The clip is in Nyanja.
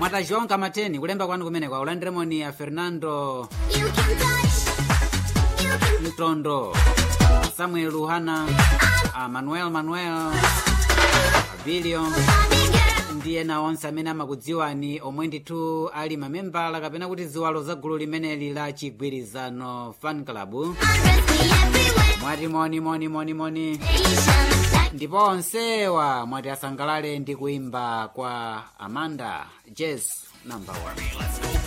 mwata joão kamateni kulemba kwanu kumeneko akulandiremoni a fernando mtondo samuel luhana a manuel manuel abilio ndi ena onse amene amakudziwani omwe ndithu ali mamembala kapena kuti ziwalo za gulu limeneli la chigwirizano fan club mwati moni moni moni moni ndipo onsewa mwati asangalale ndi kuimba kwa amanda jazz number one